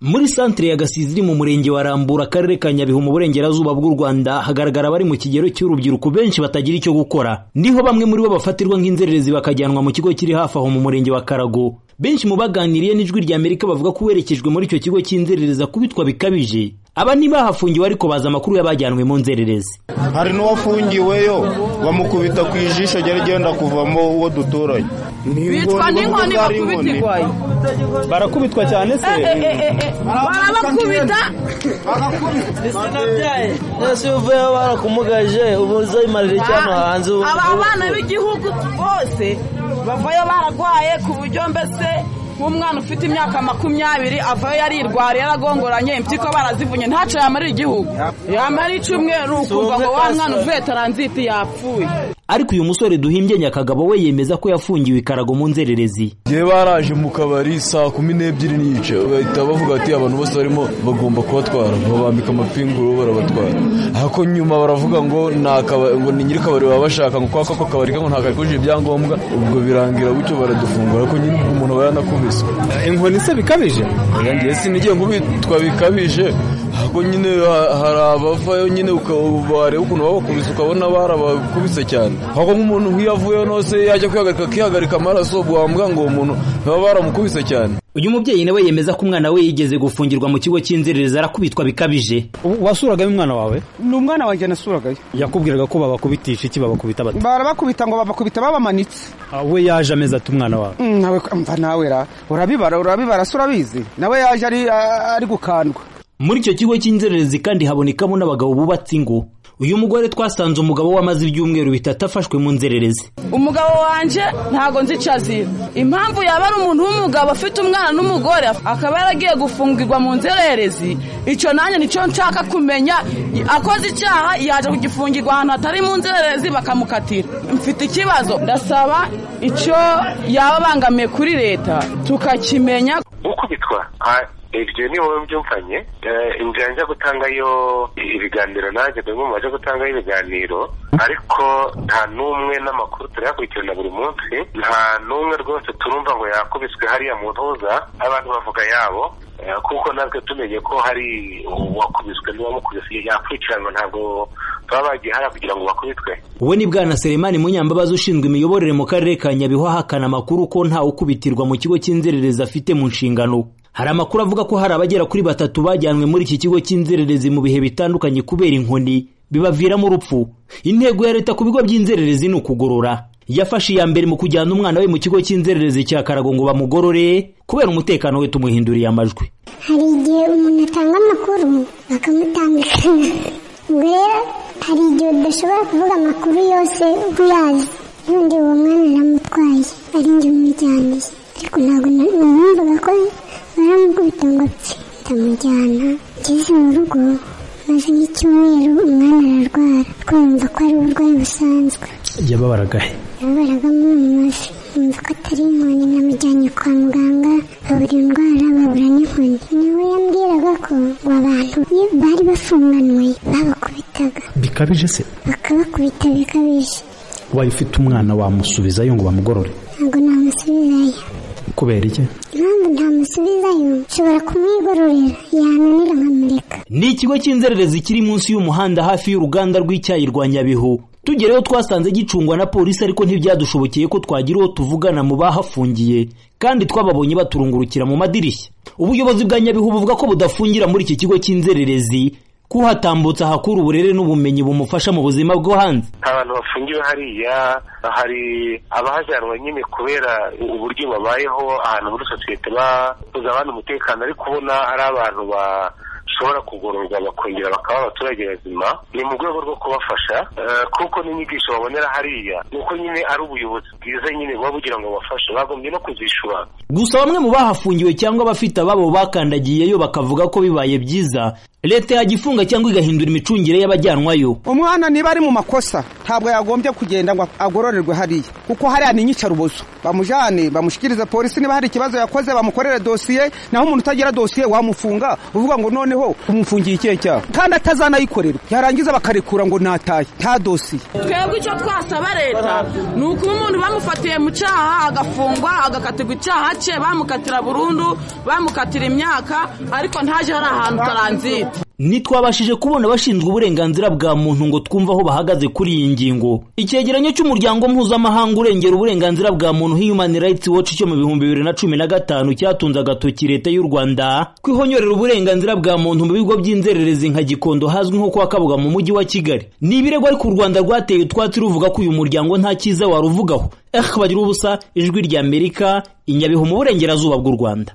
muri santire ya gasizi iri mu murenge wa rambura akarere ka nyabihu mu burengerazuba bw'u rwanda hagaragara abari mu kigero cy'urubyiruko benshi batagira icyo gukora niho bamwe muri bo bafatirwa nk'inzererezi bakajyanwa mu kigo kiri hafi aho mu murenge wa karago benshi mu baganiriye n'ijwi rya amerika bavuga ko uwerekejwe muri icyo kigo cy'inzerereza kubitwa bikabije aba ntibahafungiwe ariko bazi amakuru y'abajyanwe mu nzererezi hari n'uwafungiweyo bamukubita ku ijisho ryari ryenda kuvamo uwo duturanye bitwa n'inkoni bakubita irwaye barakubitwa cyane se barabakubita ese uvuyeho barakumugaje ubu uzayimarira icyano hanze ubu aba bana b'igihugu bose bavayo bararwaye ku buryo mbese nk'umwana ufite imyaka makumyabiri avayo yarirwariye yaragongoranye impyiko barazivunye ntacyo yamarira igihugu yamara icyumweru ukumva ngo wa mwana uvuye taranziti yapfuye ariko uyu musore duhimbye nyakagabo we yemeza ko yafungiwe ikarago mu nzererezi igihe baraje mu kabari saa kumi n'ebyiri n'igice bahita bavuga ati abantu bose barimo bagomba kubatwara babambika amapinguro barabatwara ariko nyuma baravuga ngo ngo ni nyiri kabari baba bashaka ngo kwaka ko kabari ngo ntabwo kujuje ibyangombwa ubwo birangira gutyo baradufungura ariko nyine umuntu aba yanakubiswe inkoni se bikabije ngiye sinigiye ngo bitwa bikabije ariko nyine hari abavayo nyine bareba ukuntu babakubise ukabona barabakubise cyane ahubwo nk'umuntu nk'iyo avuyeho nose yajya kwihagarika akihagarika amaraso wamuga ngo uwo muntu baba baramukubise cyane uyu mubyeyi nawe yemeza ko umwana we yigeze gufungirwa mu kigo cy'inzererezi arakubitwa bikabije wasuragamo umwana wawe ni umwana wanjye nasuragayo yakubwiraga ko babakubitisha iki babakubita bati barabakubita ngo babakubita babamanitse we yaje ameze ati umwana wawe nawe mva nawe ra urabibara urabibara se urabizi nawe yaje ari gukandwa muri icyo kigo cy'inzererezi kandi habonekamo n'abagabo bubatse ingo uyu mugore twasanze umugabo we amaze ibyumweru bitatu afashwe mu nzererezi umugabo wanjye ntabwo nzi icyo azira impamvu yaba ari umuntu w'umugabo afite umwana n'umugore akaba yaragiye gufungirwa mu nzererezi icyo nanjye nicyo nshaka kumenya akoze icyaha yaje kugifungirwa ahantu hatari mu nzererezi bakamukatira mfite ikibazo ndasaba icyo yaba abangamiye kuri leta tukakimenya gukubitwa ibyo ni wowe byumvanye inzira njya gutangayo ibiganiro nanjye dore mu baje gutangayo ibiganiro ariko nta n'umwe n'amakuru turayakurikirana buri munsi nta n'umwe rwose turumva ngo yakubiswe hariya mu ntuza abantu bavuga yabo kuko natwe tumenye ko hari uwakubiswe n'uwamukubise yakurikiranwa ntabwo baba bagihara kugira ngo bakubitwe we ni bwana seremani munyambabazi ushinzwe imiyoborere mu karere ka nyabihu ahakana amakuru ko ntawe ukubitirwa mu kigo cy'inzererezi afite mu nshingano hari amakuru avuga ko hari abagera kuri batatu bajyanwe muri iki kigo cy'inzererezi mu bihe bitandukanye kubera inkoni bibaviramo urupfu intego ya leta ku bigo by'inzererezi ni ukugorora yafashe iya mbere mu kujyana umwana we mu kigo cy'inzererezi cya karago ngo bamugorore kubera umutekano we tumuhinduriye amajwi hari igihe umuntu atanga amakuru bakamutandukanya ubwo rero hari igihe udashobora kuvuga amakuru yose uyazi n'undi uwo mwana aramutwaye ari njye umujyaniye ariko ntabwo numvaga ko baramukubita ngo apfe ndamujyana ngeze mu rugo maze nk'icyumweru umwana ararwara twumva ko ari uburwayi busanzwe yababaraga he yababaragamo mu mavi yumva ko atari inkoni namujyanye kwa muganga babura indwara babura n'inkoni nawe yambwiraga ko ngo abantu iyo bari bafunganwe babakubitaga bikabije se bakabakubita bikabije wari ufite umwana wamusubizayo ngo bamugorore ntabwo namusubizayo kubera iki impamvu ntamusubizayo nshobora kumwigororera yananira nkamureka ni ikigo cy'inzererezi kiri munsi y'umuhanda hafi y'uruganda rw'icyayi rwa nyabihu tugereho twasanze gicungwa na polisi ariko ntibyadushobokeye ko twagira uwo tuvugana mu bahafungiye kandi twababonye baturungurukira mu madirishya ubuyobozi bwa nyabihu buvuga ko budafungira muri iki kigo cy'inzererezi kuhatambutsa hakura uburere n'ubumenyi bumufasha mu buzima bwo hanze abantu bafungiwe hariya hari abajyanwa nyine kubera uburyo babayeho ahantu muri sosiyete babuza abandi umutekano ariko ubona ari abantu bashobora kugororwa bakongera bakaba abaturage bazima ni mu rwego rwo kubafasha kuko n'inyigisho babonera hariya ni uko nyine ari ubuyobozi bwiza nyine buba bugira ngo bafashe bagombye no kuzishura gusa bamwe mu bahafungiwe cyangwa abafite ababo bakandagiyeyo bakavuga ko bibaye byiza leta yagifunga cyangwa igahindura imicungire y'abajyanwayo umwana niba ari mu makosa ntabwo yagombye kugenda ngo agororerwe hariya kuko hariya ni inyicarabuzo bamujyane bamushyikirize polisi niba hari ikibazo yakoze bamukorere dosiye naho umuntu utagira dosiye wamufunga uvuga ngo noneho umufungiye ikihe cyaha kandi atazanayikorerwa yarangiza bakarekura ngo nataye nta dosiye twebwe icyo twasaba leta ni ukuba umuntu bamufatiye mu cyaha agafungwa agakatirwa icyaha cye bamukatira burundu bamukatira imyaka ariko ntaje hari ahantu taranzira ntitwabashije kubona abashinzwe uburenganzira bwa muntu ngo twumve aho bahagaze kuri iyi ngingo icyegeranyo cy'umuryango mpuzamahanga urengera uburenganzira bwa muntu human rights watch cyo mu bihumbi bibiri na cumi na gatanu cyatunze agatoki leta y'u rwanda kwihonyorera uburenganzira bwa muntu mu bigo by'inzererezi nka gikondo hazwi nko kwa kabuga mu mujyi wa kigali ni ibirego ariko u rwanda rwateye utwatsi ruvuga ko uyu muryango nta cyiza waruvugaho eh bagira ubusa ijwi ry'amerika i nyabihu mu burengerazuba bw'u rwanda